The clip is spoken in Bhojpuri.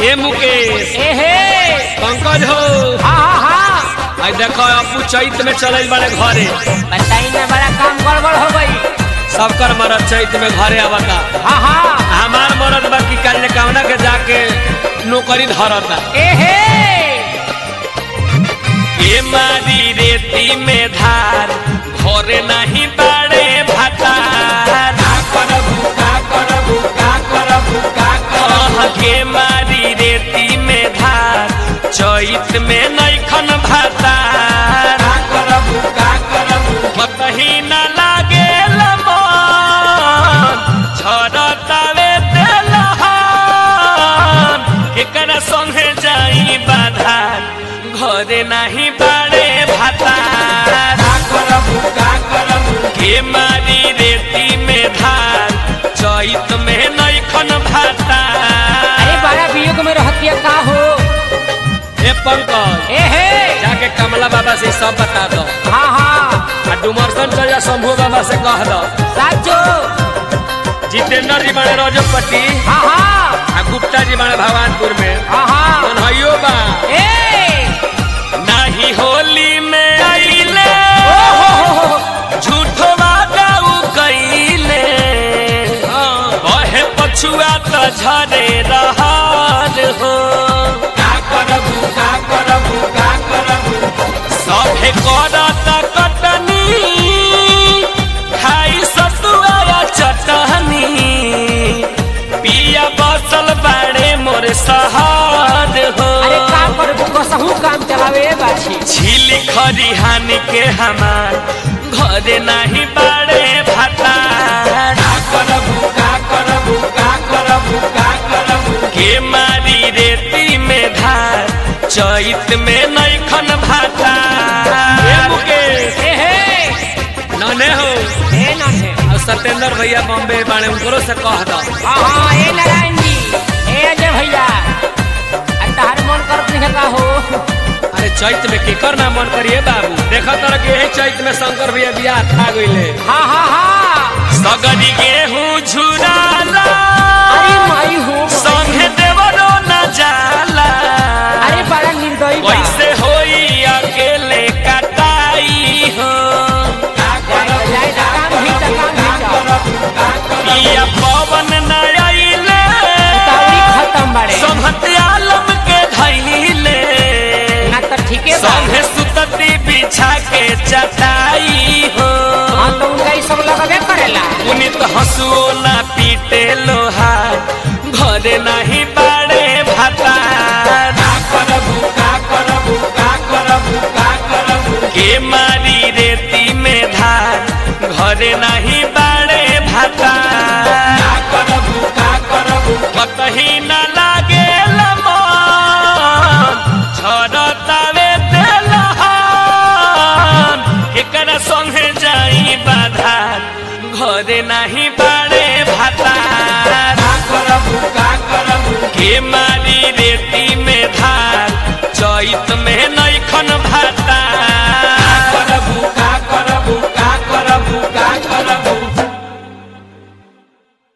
ए मुकेश एहे पंकज हो हाँ हाँ हाँ आई देखो अपू चैत में चलल बड़े घरे बताई ना बड़ा काम गड़बड़ हो गई सबकर मरद चैत में घरे आवता हाँ हाँ हमार मरद बाकी काल कामना के जाके नौकरी धरता एहे ए मारी रेती में धार घरे नहीं बाड़े भातार का करबू का करबू का करबू का करबू के मारी रेती में धार चैत में नैखन भातार का करबू का करबू कतही न लागे मन झरतावे तेलहन एकरा संगे जाई बाधार घरे नाही बाड़े भातार का करबू का करबू के मारी रेती में धार चैत में नैखन भातार अरे बड़ा वियोग में रहतिया का हो ए पंकज एहे जाके कमला बाबा से सब बता दो हाँ हाँ आ डुमरसन चल जा शंभू बाबा से कह दो साचो जितेंद्र जी बड़े रजपति हाँ हाँ आ गुप्ता जी बड़े भगवानपुर में हाँ हाँ मनहइयो बा ए नाही होली में आइले ओ हो हो हो झूठो वादा उ कइले कहे पछुआ त झरे रहल हो का करबू का करबू का करबू सभे करत कटनी खाई सतुआ या चटनी पिया बसल बाड़े मोर सहार हो अरे काम कर कसहू काम चलावे बाछी झीली खरिहान के हमार घरे नहीं बाड़े भातार का करबू का करबू का करबू का करबू के मारी रेती में धार चैत में नैखन भातार ए मुकेश एहे नने हो ए ना है और सत्येंद्र भैया बॉम्बे बाड़े उनको से कह दो हाँ हाँ ए नारायण जी ए अजय भैया आ तहार मन करत नहीं का हो अरे चैत में केकर ना मन करिए बाबू देखा तर के यही चैत में शंकर भैया बियाह खा गईले हाँ हाँ हाँ सगरी गेहूं झुराला अरे माई हो संगे देवरो न जाला अरे बड़ा निर्दयी बा कैसे होई अकेले कटाई हो जाए जाए जा, काम भी जा, काम भी जा। या पवन न आइले उतावली खत्म बाड़े समहत आलम के धैले ना तो ठीके बा संगे सुतती बिछा के चटाई हो हाँ तो उनका ये सब लगबे करेला पुनित हंसुओ ना पीटे लोहा घरे नहीं बाड़े भाता का करबू का करबू का करबू का करबू के मारी रेती में धार घरे नहीं बाड़े भाता का करबू का करबू कतही न लागे मन झरतावे तेलहन एकरा संगे जाई बाधार घरे नहीं बाड़े भातार का करबू का करबू के मारी